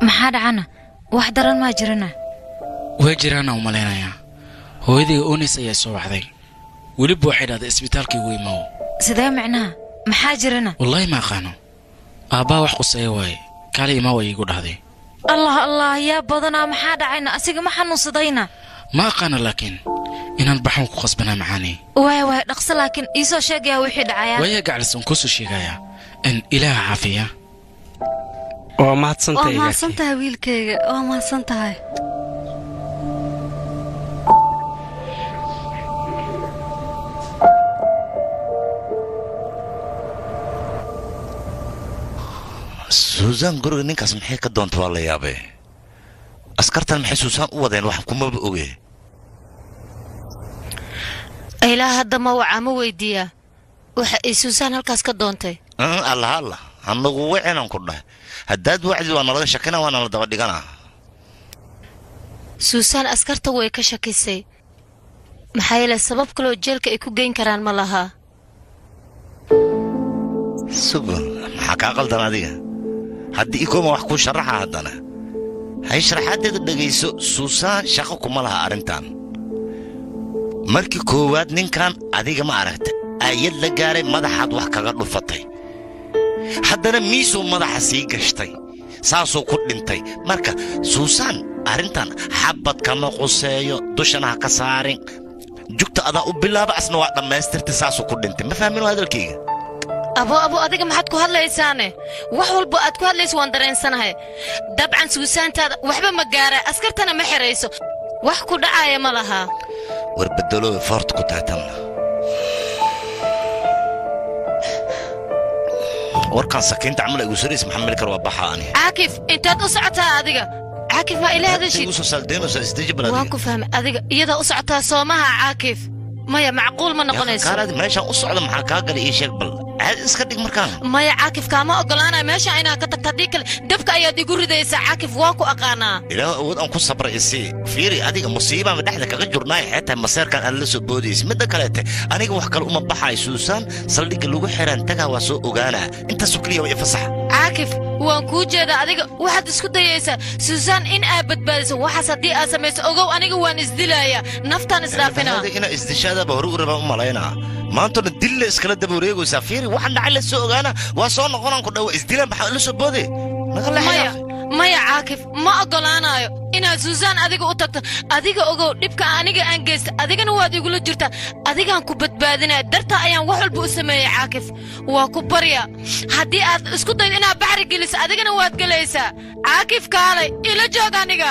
maxaa dhacana wax daran maa jirana waa jiraana u malaynayaa hooyadayga oonis ayaa soo wacday weliba waxay dhahday isbitaalkii igu imaw sidee micnaha maxaa jirana wallaahi ma aqaano aabbaa wax quseeya waaye kaali imaaw ayay igu dhahday allah allah yaa badanaa maxaa dhacayna asiga ma xanuunsadayna ma aqaano laakiin inaan baxan ku qasbanaa macaani waaya waaya dhaqso laakiin iisoo sheegaya wixii dhacaya waaya gaclis aan kusoo sheegayaa in ilaaha caafiya waa waa mahadsantahay mahadsan tahay wiilkayga waa mahadsan tahay suusaan guriga ninkaas maxay ka doonta waa la yaabee askartan maxay suusaan u wadeen wax kumaba oge ilaa hadda ma wacaa ma weydiiyaa waxa ay suusaan halkaas ka doontay Mm, allah allah anagu wacinan ku dhahay haddaad wacdi waa nalaga shakina waa nala daba dhiganaa suusaan askarta way ka shakisay maxaa yeele sabab kaloo jeelka ay ku geyn karaan ma lahaa sugun maxaa kaa qaldan adiga haddii ikooma wax kuu sharaxa haddana hay sharaxaaddeeda dhegayso suusaan shaqo kuma laha arrintan markii koowaad ninkan adiga ma aragta ayad la gaaray madaxaad wax kaga dhufatay haddana miisuu madaxa sii gashtay saasuu ku dhintay marka suusaan arrintan xabad kama quseeyo dushana ha ka saarin jugta adaa u bilaaba asna waa dhammaystirtay saasuu ku dhintay ma fahmin hadalkayga abo abo adiga maxaad ku hadlaysaane wax walba aad ku hadlayso waan dareensanahay dabcan suusaantaada waxba ma gaara askartana ma xerayso wax ku dhacaaya ma lahaa war bedeloowe foorta ku taatanna warkan sakiinta camal igu sarays maxaa mili kar waa baxa ani caakif intaad u socotaa adiga caakif ma ila hadashid igu soo saaldeynaysa isdeji waan balad ku fahmay adiga iyadaa u socotaa soomaha caakif maya macquul ma noqonayso kaalaadi meeshaan u socda maxaa kaa galay ii sheeg bal caadi iska dhig markaan maya caakif kaama ogolaanaya meesha inaad ka tagta haddii kale dabka ayaad igu ridaysaa caakif waa ku aqaanaa ilaah awood aan ku sabra isii fiiri adiga musiibaan dhexda kaga jurnaay xeetaa maseerkan aad la soo boodaysa midda kaleete aniga wax kale uma baxay suusaan saldhigga lagu xiraan tagaa waa soo ogaanaa intaasoo keliya waa ifasaxa caakif waan kuu jeedaa adiga waxaad isku dayaysaa suusaan in aad badbaadiso waxaas haddii aad samayso ogow aniga waan isdilayaa naftaan isdhaafinaa Hada inaa isdishaadaaba hore u rabaa u malaynaa maantona dille iskala daba wareegaysaa fiiri waxaan dhacay la soo ogaana waa soo noqonaan ku dhawa isdilaan maxaa la soo boode naga maya leexyaa maya caakif ma oggolaanayo inaad suusaan adiga u tagto adiga ogow dhibka aniga aan geysta adigana waad igula jirtaa adigaan ku badbaadinaya dartaa ayaan wax walba u sameeyey caakif waa ku barya haddii aad isku daydo inaad baxri geliso adigana waad gelaysaa caakif kaalay ila joog aniga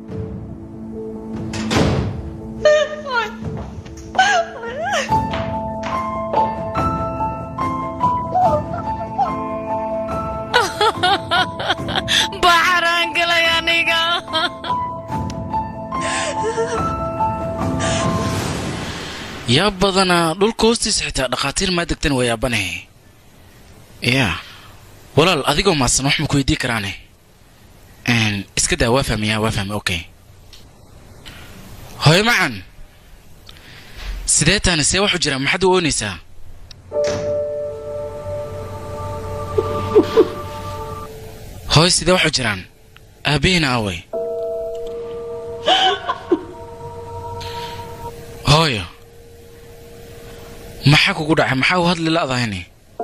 baxaraan galay aniga yaa badanaa dhulka hoostiisa xitaa dhakhaatiir maa degtan waa yaabanahe yaa walaal adigoo maadsan wax ma ku weydii karaane Een, iska daa waa fahmiyaa waa fahmi okay hooyo macan sidee taani see wax u jira maxaad u oonaysaa hooy sidee wax u jiraan aabbihiina away hooyo maxaa kugu dhacay maxaa u hadli la'dahayni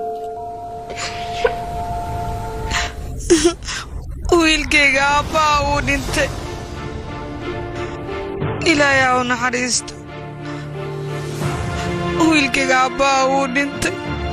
wiilkayga aabbaa uu dhintay ilaahay ha u naxariisto wiilkayga aabbaa uu dhintay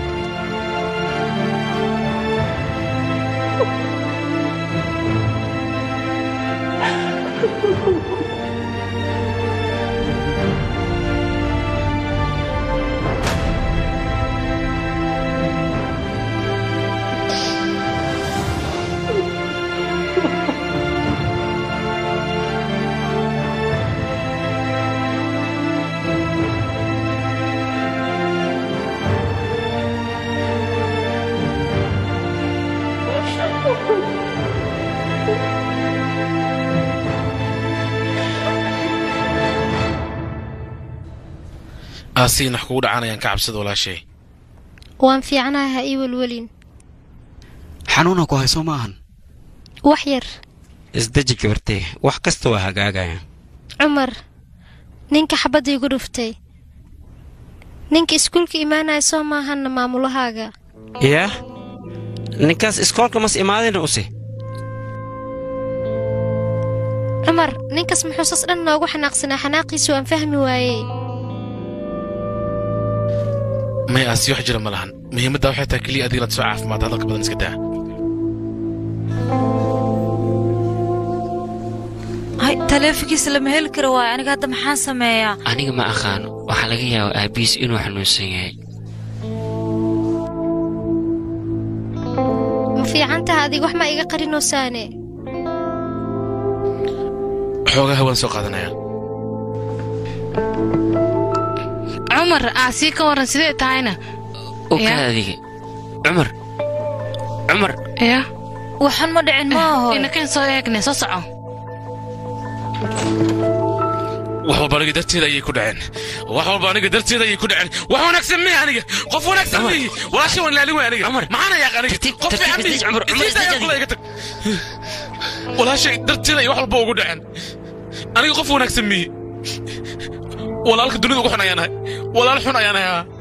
aasiin wax kugu dhacanayaan ka cabsada walaashay waan fiicanahay ha ii welwelin xanuuna ku hayso ma ahan wax yar isdeji gabartay wax kasta waa hagaagaya cumar ninka xabadda igu dhuftay ninka iskuulka imaanaya soo maahanna maamulahaaga yaa ninkaas iskoolka mas imaadayna use cumar ninkaas muxuusas dhan noogu xanaaqsanaa xanaaqiisu waan fahmi waayey may aasi wax jira ma lahan muhiimadda waxay tahay keliya adiga inaad soo caafimaad hadalka badan iska daa hay taleefankiisa lama heli karo waayo aniga hadda maxaan sameeyaa aniga ma aqaano waxaa laga yaabaa aabihiis inuu xanuunsan yahay ma fiican taha adiga wax ma iga qarinoosaane xoogaa hawaan soo qaadanaya cumar aasii ka waran sidee tahayna okaa adiga cumar cumar ya waxan ma dhicin maaho inakan soo eegne soo soco wax walba aniga darteeda ayay ku dhaceen wax walba aniga darteeda ayay ku dhaceen wax wanaagsan miya aniga qof wanaagsan miyi walaasha waan ilaalin way aniga maxaana yaaq aniga qof fiican miyi isiidaya kula iga tag walaashay darteeda ay wax walba ugu dhaceen aniga qof wanaagsan miyi walaalka dunida ugu xun ayaan ahay walaal xun ayaan ahay haa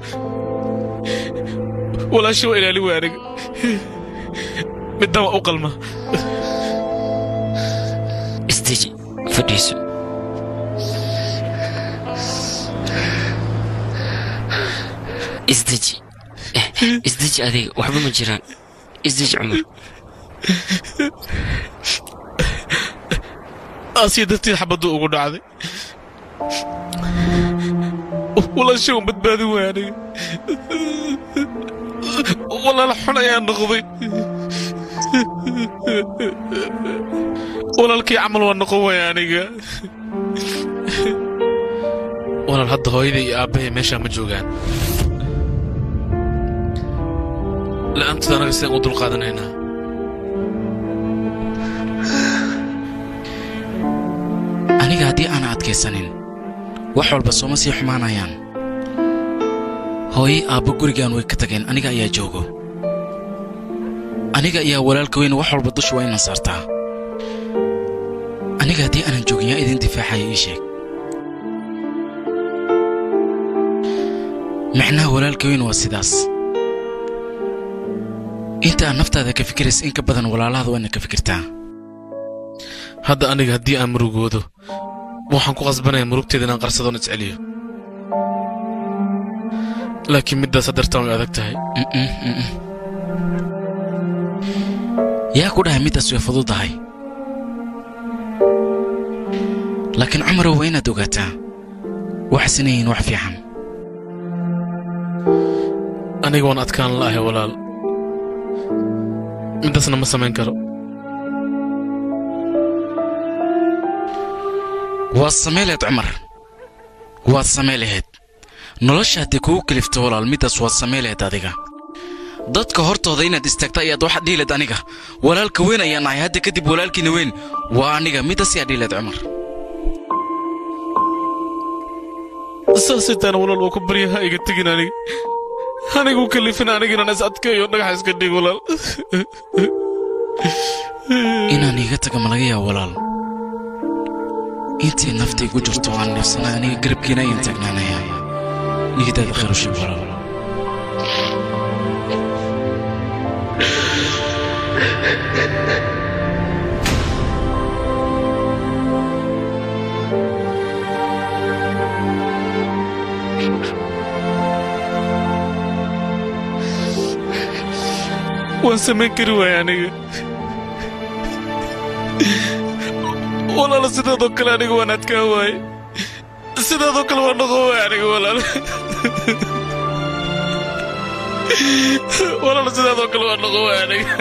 walaasha waa ilaalin way aniga middan waa u qalma isdeji fadhiiso isdeji Eh, isdeji adiga waxba ma jiraan isdeji cumar aasiya darteed xabaddu ugu dhacday walaasha waan badbaadin waay aniga walaal xun ayaan noqday walaalkii camal waan noqon waaya aniga walaal hadda hooyada iyo aabbahay meeshaa ma joogaan la'aantood anaga sidaan u dulqaadanaynaa aniga haddii aan adkaysanin wax walba sooma sii xumaanayaan hooye aabbo gurigaan way ka tageen aniga ayaa joogo aniga ayaa walaalka weyn wax walba dusha waa inaan saartaa aniga haddii aanan joogin yaa idin difaacaya ii sheeg micnaha walaalka weyn waa sidaas inta aad naftaada ka fikiraysa in ka badan walaalahaada waa inaad ka fikirtaa hadda aniga haddii aan murugoodo waxaan ku qasbanaya murugteeda inaan qarsadoon isceliyo laakiin middaas hadartaan way adag tahay yaa ku dhahay middaas way fududahay laakiin cumarow waa inaad ogaataa waxaysan yihiin wax fiican aniga waan adkaan la'ahay walaal middaasna ma samayn karo waad samay lahayd cumar waad samay lahayd nolosha haddii kugu kalifto walaal middaas waad samay lahayd adiga dadka hortooda inaad istaagta ayaad waxaad dhihi lahayd aniga walaalka weyn ayaan nahay hadda kadib walaalkiina weyn waa aniga middaas yaa dhihi lahayd cumar saasaytaana walaal waa ku baryaha iga tegin aniga anigu kalifin aniga inaan is adkeeyo dhagax iska dhig walaal inaan iiga taga ma laga yaabo walaal intii naftaygu jirto waan neefsanay aniga garabkiina ayaan taagnaanaya niyadaada khayr u sheeg walaal waan samayn kari waaya aniga walaal sidaadoo kale aniga waan adkaan waaye sidaadoo kale waan noqon waaya aniga walaal walaal sidaadoo kale waan noqon waaya aniga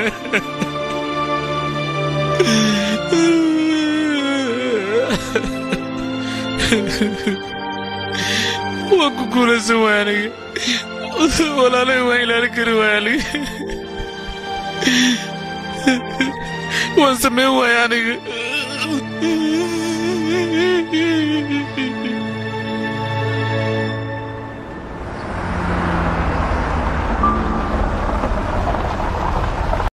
waan ku guulaysan waaya aniga walaalay waan ilaalin kari waaya aniga waan samayn waaya aniga